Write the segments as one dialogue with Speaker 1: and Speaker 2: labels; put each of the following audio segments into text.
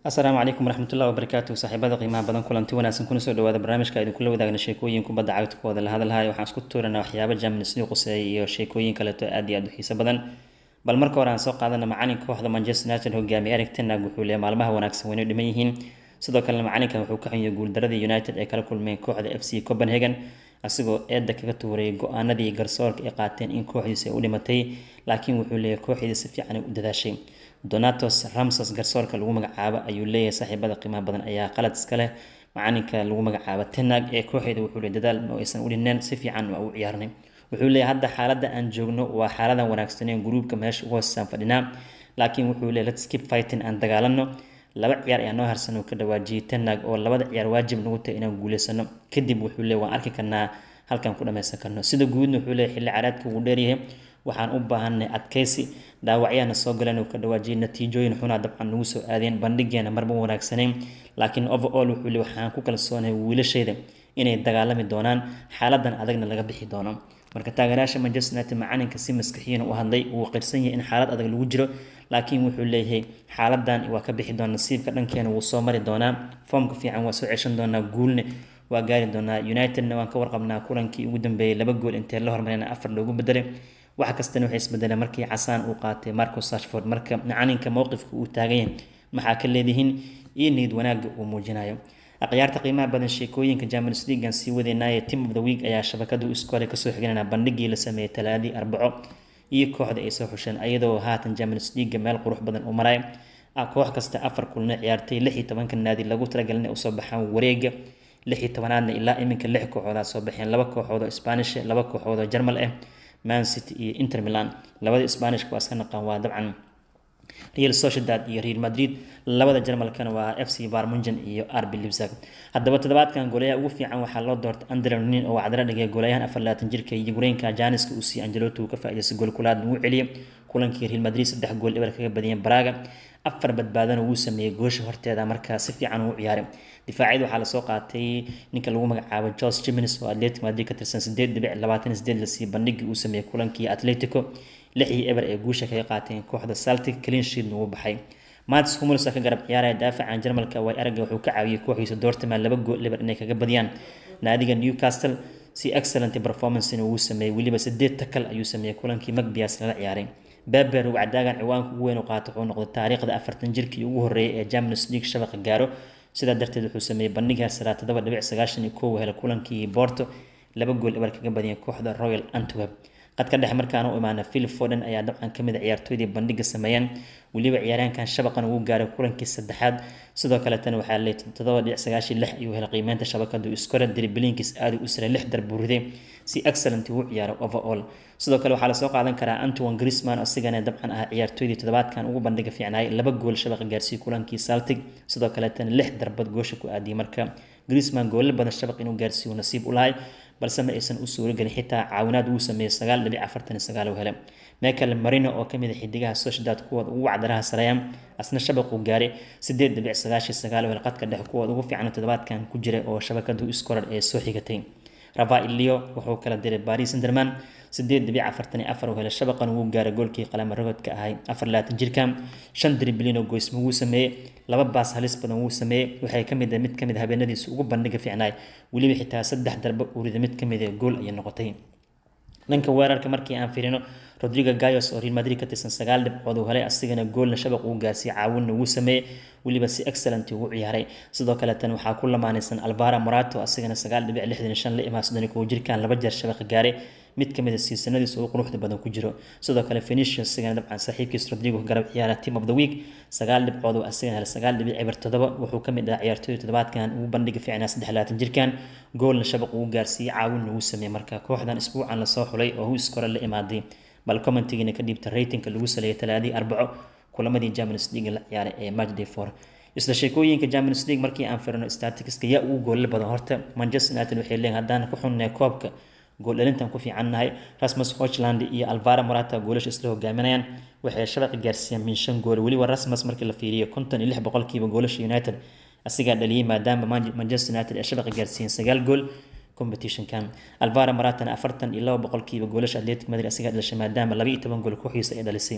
Speaker 1: asalaamu calaykum waraxmatullahi wabarakaatu saaxiibada qiimaha badan kulanti wanaagsan kuna soo dhawaada barnaamijka idinkula wadaagna sheekooyin kubadda cagta kuwada la hadalhayo waxaan isku tuuranaa waxyaaba Champions League quseeya iyo sheekooyin kaleeto aad iyo aad u xiiso badan bal marka hore aan soo qaadana macalinka kooxda Manchester United hogaamiye Erik ten Hag wuxuu leeyahay maalmaha wanaagsan wayna dhiman yihiin sidoo kalena macalinkan wuxuu ka xunyahay guuldaradii United ay kala kulmeen kooxda FC Copenhagen asigoo eedda kaga tuuray go-aanadii garsoorka ay qaateen in kooxdiisa ay u dhimatay laakiin wuxuu leeyahay kooxdiisa si fiican ay u dadaashay donatos ramsos garsoorka lagu magacaabo ayuu leeyahay saaxiibada qiimaha badan ayaa qalad iska leh macalinka lagu magacaabo tenag ee kooxeeda wuxuu leeyahay dadaal ma aysan u dhineen si fiican waa u ciyaarnay wuxuu leeyahay hadda xaaladda aan joogno waa xaaladan wanaagsaneen gruubka meesha ugu hoosaan fadhinaa laakiin wuxuu leeyahay let's keep fighting aan dagaalano laba ciyaar ayaa noo harsan oo ka dhawaajiyay tenag oo labada ciyaar waajib nagu tahay inaan guuleysano kadib wuxuu leeyahay waan arki karnaa halkan ku dhammaysan karno sida guudna wuxuu leeyahay xilli caraadka ugu dheeryahay waxaan u baahanay adkaysi dhaawacyaana soo galeen oo ka dhawaajiyay natiijooyin xunaa dabcan nagu soo aadeen bandhigeena marba wanaagsanayn laakiin overall wuxuu leeyahay waxaan ku kalsoonahay wiilashayda inay dagaalami doonaan xaaladan adagna laga bixi doono marka taageerayaasha Manchester United macalinka si maskaxiyan u hadlay uu qirsan yahay in xaalad adag lagu jiro laakiin wuxuu leeyahay xaaladan waa ka bixi doona nasiibka dhankeena wuu soo mari doonaa foomka fiican waa soo ceshan doonaa guulne waa gaari doonaa Unitedna waan ka warqabnaa kulankii ugu dambeeyay laba gool intee la hormareen afar loogu bedelay wax kastana waxay isbedeleen markii casaan uu qaatay Marcus Rashford marka macalinka mowqifka uu taagan yahay maxaa ka leedihiin iyo niyad wanaagga uu muujinayo akhyaarta qiimaha badan sheekooyinka Champions League aan sii wadeynaaye Team of the Week ayaa shabakadu iskoole kasoo xiganana bandhigii la sameeyay talaadii arbaco iyo kooxda ay soo xusheen ayadoo haatan Champions League meel qurux badan u maray koox kasta afar kulna ciyaartay lix iyo tobanka naadi lagu talagalay inay usoo baxaan wareega lix iyo tobanaadna ilaa iminka lix kooxood soo baxeen laba kooxood oo Spanish laba kooxood oo Jarmal ah Man City iyo Inter Milan labada Isbaanishka waa iska naqaan waa dabcan Real Sociedad iyo Real Madrid labada Jarmalkana waa FC Bayern Munchen iyo RB Leipzig haddaba toddobaadkan goolayaha ugu fiican waxaa loo doortay Andre Lunin oo wacdara dhigay goolayahan 24 jirka iyo Ukrainka Janiska uu si Ancelotti uu ka faa'iideystay gool kulaad uu celiyay kulankii Real Madrid saddex gool eber kaga badiyeen Braga afar badbaadana wuu sameeyay goosha horteeda markaa si fiican uu ciyaaray difaacyada waxaa lasoo qaatay ninka lagu magacaabo Jose Jimenez oo Atletico Madrid ka tirsan 8.28 la sii bandhigii uu sameeyay kulankii Atletico lix iyo eber ee guusha kaga qaateen kooxda Celtic clean sheet uu baxay Mats Hummels ka garab ciyaaraya daafacan Jarmalka way aragga wuxuu ka caawiyay kooxiisa Dortmund laba gool eber inay kaga badiyaan naadiga Newcastle si excellent performance uu sameeyay waliba sideed takal ayuu sameeyay kulankii Magpies lala ciyaaray Beber uu cadaagan ciwaanka ugu weyn u qaatay wuxuu noqday taariikhda afartan jirkii ugu horeeyay ee Champions League shabaqa gaaro sidaa darteed wuxuu sameeyay bandhig heer sare toddoba dhibic sagaashan iyo kow hela kulankii Porto laba gool eber kaga badiyay kooxda Royal Antwerp qadka dhexe markaana u imaana Phil Foden ayaa dabcan kamid ah ciyaartooydii bandhiga sameeyeen waliba ciyaaryahankan shabaqan uu gaaray kulankii saddexaad sidoo kale tan waxaa leeyahay toddoba dhibic sagaashan lix ayuu helay qiimeynta shabakadu iskore dribblinkiis aad u sare lix darbu riday si excellent uu ciyaaray overall sidoo kale waxaa lasoo qaadan karaa Antoine Griezmann asigana dabcan ah ciyaartooydii toddobaadkan ugu bandhiga fiicnaay laba gool shabaqa gaarsiiyay kulankii Celtic sidoo kale tan lix darbad goosha ku aadiyay marka Griezmann gool badan shabaq inuu gaarsiiyo nasiib u lahay balse ma aysan u suuro gelin xitaa caawinaad uu sameeyay sagaal dhibic afartan iyo sagaal uu helay Michael Merino oo kamid ah xidigaha Sociedad kuwooda ugu wacdaraha sareeyaan asna shabaq uu gaaray sideed dhibic sagaashan iyo sagaal uu helay qadka dhexe kuwooda ugu fiican toddobaadkan ku jiray oo shabakadu iskorar ee soo xigatay Rafael Leo wuxuu kala diray Paris Saint-Germain sideed dhibic afartan iyo afar uu helay shabaqan uu gaaray goolkii qalama rogodka ahay afar laatan jirkan shan dribbling oo goysmo wuu sameeyay laba baas halis badan wuu sameeyay waxay ka mid ah mid ka mid ah habeenadiisa ugu bandhiga fiicnaay weliba xitaa saddex darbo uu riday mid ka mid ah gool ayay noqotay dhanka weerarka markii aan fiirino Rodrigo Gayos oo Real Madrid ka tirsan sagaal dhibcood uu helay asigana goolna shabaq uu gaarsiiyay caawinna wuu sameeyay waliba si excellent uu ciyaaray sidoo kale tan waxaa ku lamaanaysan Alvaro Morata asigana sagaal dhibic lixdan shan la imaa soddon kow jirkan laba jeer shabaq gaaray mid ka mid ah siisanadiisa ugu quruxda badan ku jiro sidoo kale Vinicius asigana dabcan saaxiibkiis Rodrigo garab ciyaara team of the week sagaal dhibcood oo asigana helay sagaal dhibic eber toddoba wuxuu ka mid ah ciyaartooyda toddobaadkan ugu bandhiga fiicnaa saddex laatan jirkan goolna shabaq uu gaarsiiyay caawinna wuu sameeyay marka kooxdan isbuucan lasoo xulay oo uu iskore la imaaday bal commentigiina ka dhiibta ratingka lagu saleeyay talaadii arbaco kulamadii Champions League la ciyaaray ee matchday 4 isla sheekooyinka Champions League markii aan firino statisticska yaa ugu gool badan horta Manchester United waxay leeyihiin haddaan ku xunnay koobka gool dhalintan ku fiicannahay Rasmus Hojlund iyo Alvaro Morata goolasha isla hogaaminayaan waxay shabaq gaarsiiyeen min shan gool waliba Rasmus markii la fiiriyo 56 boqolkiiba goolasha United asigaa dhaliyay maadaama Manchester United ay shabaq gaarsiiyeen sagaal gool competitionkan Alvaro Morata afartan iyo laba boqolkiiba goolasha Atletico Madrid asigaa dhashay maadaama laba iyo toban gool kooxiisa ay dhalisay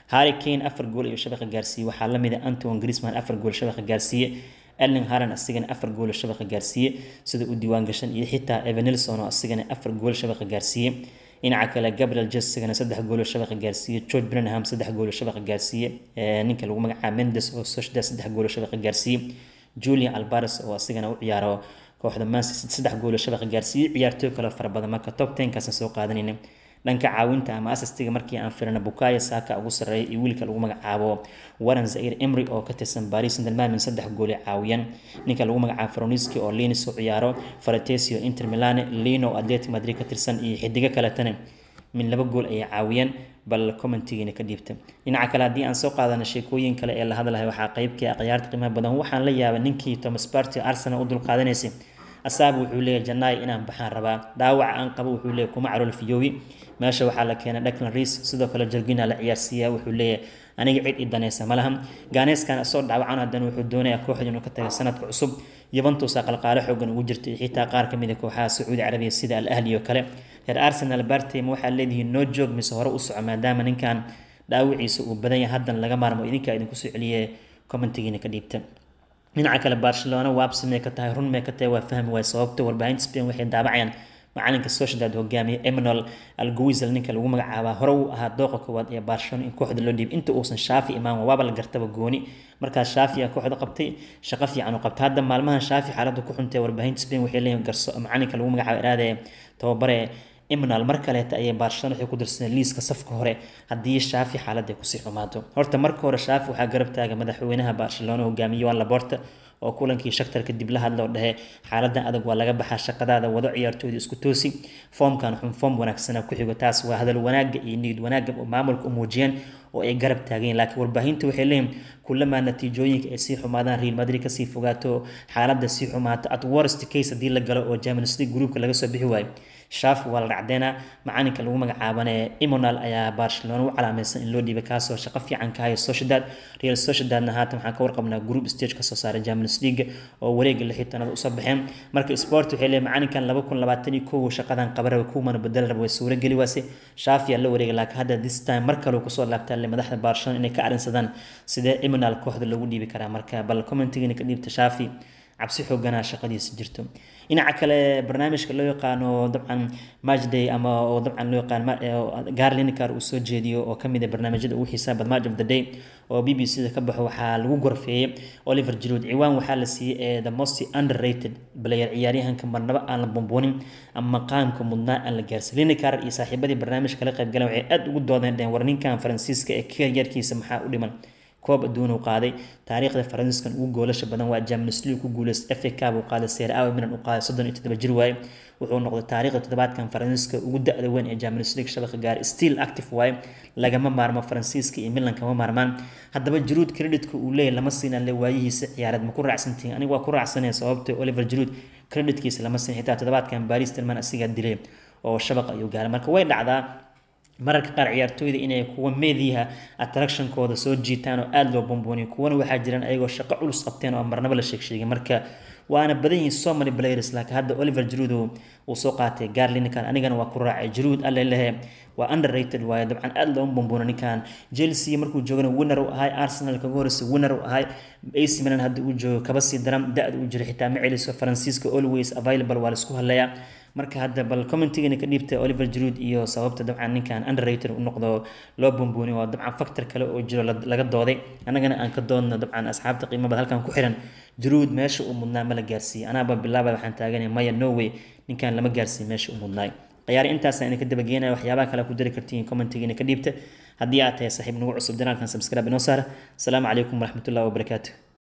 Speaker 1: harry kane afar gool iyo shabaqa gaarsiiyey waxaa lamid ah anton grisman afar gool shabaqa gaarsiiye erling haran asigana afar gool shabaqa gaarsiiye sida u diiwaan gashan iyo xitaa evanilson oo asigana afar gool shabaqa gaarsiiye dhinaca kale gabriel jesigana saddex goolo shabaqa gaarsiiye george brenham saddex goolo shabaqa gaarsiiye ninka lagu magacaaba mendes oo soshda saddex goolo shabaqa gaarsiiye julian albares oo asigana u ciyaaro kooxda manchester saddex goolo shabaqa gaarsiiye ciyaartooy kale fara badan marka top tenkaasna soo qaadanayna dhanka caawinta ama asastiga markii aan firina bukaya saaka ugu sarreeya iyo wiilka lagu magacaabo waran zair emry oo ka tirsan baris sandermamin saddex gooli caawiyan ninka lagu magacaabo faroniski oo linis u ciyaaro faratesio inter milane lino oo atletic madrid ka tirsan iyo xidigo kaletana min laba gool ayay caawiyeen bal commentigiina ka dhiibta dhinaca kale haddii aan soo qaadano sheekooyin kale ee la hadlahay waxaa qeybkii akhyaarta qiimaha badan waxaan la yaabay ninkii thomas party arsenal u dulqaadanaysay asaaba wuxuu leeyahy janaay inaan baxaan rabaa dhaawaca aan qabo wuxuu leeyahy kuma calool fiyoowi meesha waxaa la keenay declan reis sidoo kale jorgina la ciyaarsiiyaa wuxuu leeyahay aniga cid i danaysa malaha gaaneeskan soo dhaawacan haddana wuxuu doonayaa kooxda inuu ka taga sanadka cusub yuventus qalqaale xoogan ugu jirta iyo xitaa qaar ka mid a kooxaha sacuudi carabiya sida al ahli oo kale reer arsenal bartame waxaa leedihiin noo joog mise hore u soco maadaama ninkan dhaawiciisa uu badan yahay haddan laga maarmo idinkaa idinku soo celiye commentigiina ka dhiibta dhinaca kale barcelona waabsi may ka tahay run may ka tahay waa fahmi waay sababta warbaahinta spain waxay daabacayaan macalinka sociedad hogaamiye emmanuel alguizel ninka lagu magacaabaa hore uu ahaa dooqa koowaad ee barcelona in kooxda loo dhiibay inta uusan shaafi imaan waaba la gartaba gooni markaas shaafi aa kooxda qabtay shaqo fiican u qabtay hadda maalmahan shaafi xaaladda ku xuntay warbaahinta spain waxay leeyihin garso macalinka lagu magacaabo iraade tababare emmanuel mar kaleeta ayay barcelona waxay ku dirsadeen liiska safka hore haddii shaafi xaaladda ay kusii xumaato horta marka hore shaafi waxaa garab taaga madaxweynaha barcelona hogaamiye wan laborta oo kulankii shaktar kadib la hadla oo dhahe xaaladan adag waa laga baxaa shaqadaada wado ciyaartooyda isku toosi foomkan xun foom wanaagsana ku xigo taas waa hadal wanaaga iyo niyad wanaaga oo maamulka u muujiyeen oo ay garab taageen laakiin warbaahinta waxay leeyihin kulamaa natiijooyinka ay sii xumaadaan real madrid kasii fogaato xaaladda sii xumaato at worst case haddii la galo oo champions league groupka laga soo bixi waayo shaaf waa la dhacdeena macalinka lagu magacaabane imonal ayaa barcelona u calaamaysan in loo dhiibay kaasoo shaqo fiican ka hayo sociedad real sociedadna haatan waxaan ka warqabnaa group stage kasoo saaray champions league oo wareega lixii tanaad usoo baxeen marka sport waxay leeyahay macalinkan laba kun labaatan iyo kow shaqadan qabaraba kuwmana bedel raba way suuro geli waase shaafiyaa la wareegay laakiin hadda this time mar kale kusoo laabtaa le madaxda barcelona inay ka arrinsadaan sidee imonal kooxda loogu dhiibi karaa marka bal commentigina ka dhiibta shaafi cabsi xooganaa shaqadiisa jirto dhinaca kale barnaamijka loo yaqaano dabcan matchday ama oo dabcan loo yaqaan garlinikar uu soo jeediyo oo kamid ah barnaamijyada ugu xiisaa bad match of the day oo b b c da ka baxo waxaa lagu gorfeeyey oliver jirood ciwaan waxaa la siiyey ee the most underrated player ciyaaryahanka marnaba aan la bumbuunin ama qaamka mudnaa aan la gaarsin linikar iyo saaxiibadii barnaamijka kala qaybgaleen waxay aada ugu doodeen dheen war ninkan faransiiska ee karyarkiisa maxaa u dhiman koob adduun uu qaaday taariikhda faransiiskan ugu goolasha badan waa Champions League ku guuleystay FA Cup uu qaaday Serie A Milan uu qaaday 37 jir waaye wuxuu noqday taariikhda toddobaadkan faransiiska ugu da'da weyn ee Champions League shabaqa gaar still active waaye lagama maarmo faransiiska iyo Milan kama maarmaan haddaba Giroud creditka uu leeyahay lama siina le waayihiisa ciyaareed ma ku raacsantiin aniga waa ku raacsanay sababtoo Oliver Giroud creditkiisa lama siin xitaa toddobaadkan Paris Saint-Germain asiga dilay oo shabaqa ayuu gaaray marka way dhacdaa mararka qaar ciyaartooyda inay kuwa meediyaha attractionkooda soo jiitaan oo aada loo bombooniyo kuwana waxaa jiraan ayagoo shaqo culus qabteen oo marnaba la sheegsheegay marka waana badan yihiin so many players laakiin hadda oliver jiruud uu soo qaatay gaarli ninkan anigana waa ku raacay jiruud alle lehe waa underrated waaye dabcan aada looma bomboona ninkan chelsea markuu joogana winner u ahay arsenal kaga horeysa winner u ahay ac milan hadda uu joogo kaba sii daran da-da uu jiro xitaa ma celiso faransiiska always available waa laisku hadlayaa marka hadda bal commentigana ka dhiibta oliver jiruud iyo sababta dabcan ninkan underrated u noqdo loo bombooni waa dabcan factor kale oo jiro laga dooday annagana aan ka doodno dabcan asxaabta qiimabada halkan ku xiran jiruud meesha uu mudnaa ma la gaarsiiyey anaaba bilaaba waxaan taaganay maya norway ninkan lama gaarsiiyo meesha uu mudnaay ciyaari intaasaan idinka dabageynaya waxyaabaha kale ku dari kartiin commentigiina ka dhiibta haddii aad tahay saaxiib nagu cusub janaalkan subscribe inoo saara asalaamu calaykum waraxmatullahi wabarakaatu